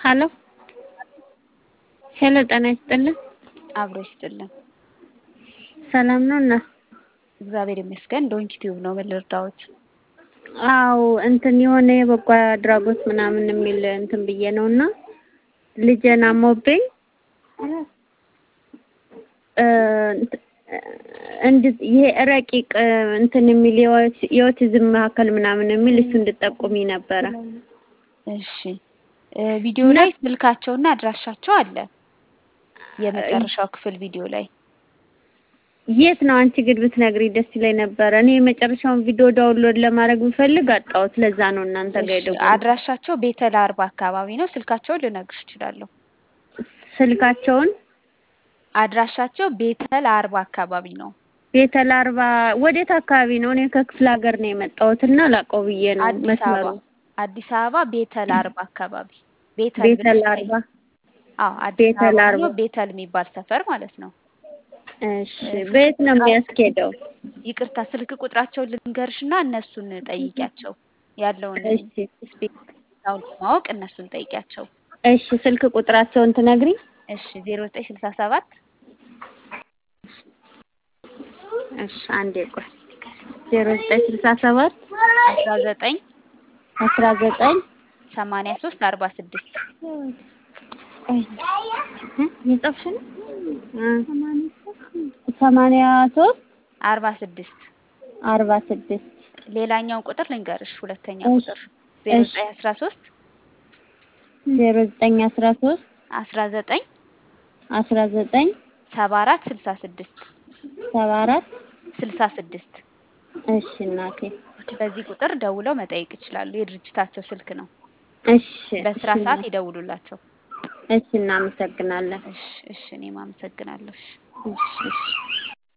ሀሎ ሄሎ ጤና ይስጥልን። አብሮ ይስጥልን። ሰላም ነው እና እግዚአብሔር ይመስገን። ዶንኪ ቲዩብ ነው። ምን ልርዳዎት? አዎ እንትን የሆነ የበጎ አድራጎት ምናምን የሚል እንትን ብዬ ነው እና ልጄን አሞብኝ እንድ ይሄ ረቂቅ እንትን የሚል የኦቲዝም ማዕከል ምናምን የሚል እሱ እንድጠቁሚ ነበረ። እሺ ቪዲዮ ላይ ስልካቸውና አድራሻቸው አለ። የመጨረሻው ክፍል ቪዲዮ ላይ የት ነው? አንቺ ግን ብትነግሪ ደስ ይለኝ ነበረ። እኔ የመጨረሻውን ቪዲዮ ዳውንሎድ ለማድረግ ብፈልግ አጣሁት። ለዛ ነው እናንተ ጋር የደወልኩት። አድራሻቸው ቤተል አርባ አካባቢ ነው። ስልካቸውን ልነግርሽ እችላለሁ። ስልካቸውን አድራሻቸው ቤተል አርባ አካባቢ ነው። ቤተል አርባ ወዴት አካባቢ ነው? እኔ ከክፍለ ሀገር ነው የመጣሁት እና ላውቀው ብዬ ነው አዲስ መስመሩ። አበባ አዲስ አበባ ቤተል አርባ አካባቢ ቤተል ቤተል ብለሽ አርባ አዎ አዲስ ቤተል አበባ አርባ ነው። ቤተል የሚባል ሰፈር ማለት ነው። እሺ በየት ነው የሚያስኬደው? ይቅርታ ስልክ ቁጥራቸውን ልንገርሽና እነሱን ጠይቂያቸው ያለውን እሺ ስፔሳውን ለማወቅ እነሱን ጠይቂያቸው። እሺ ስልክ ቁጥራቸውን ትነግሪ? እሺ ዜሮ ዘጠኝ ስልሳ ሰባት እሺ አንዴ ቆይ ዜሮ ዘጠኝ ስልሳ ሰባት አስራ ዘጠኝ አስራ ዘጠኝ ሰማንያ ሶስት አርባ ስድስት የጻፍሽ ነው? ሰማንያ ሶስት አርባ ስድስት አርባ ስድስት ሌላኛውን ቁጥር ልንገርሽ። ሁለተኛ እሺ፣ ቁጥር ዜሮ እሺ። ዘጠኝ አስራ ሶስት ዜሮ ዘጠኝ አስራ ሶስት አስራ ዘጠኝ አስራ ዘጠኝ ሰባ አራት ስልሳ ስድስት ሰባ አራት ስልሳ ስድስት እሺ እናቴ በዚህ ቁጥር ደውለው መጠየቅ ይችላሉ። የድርጅታቸው ስልክ ነው። እሺ በስራ እሺ ሰዓት እናቴ። ይደውሉላቸው። እሺ እናመሰግናለን። እሺ እሺ፣ እኔም አመሰግናለሁ። እሺ። እሺ እሺ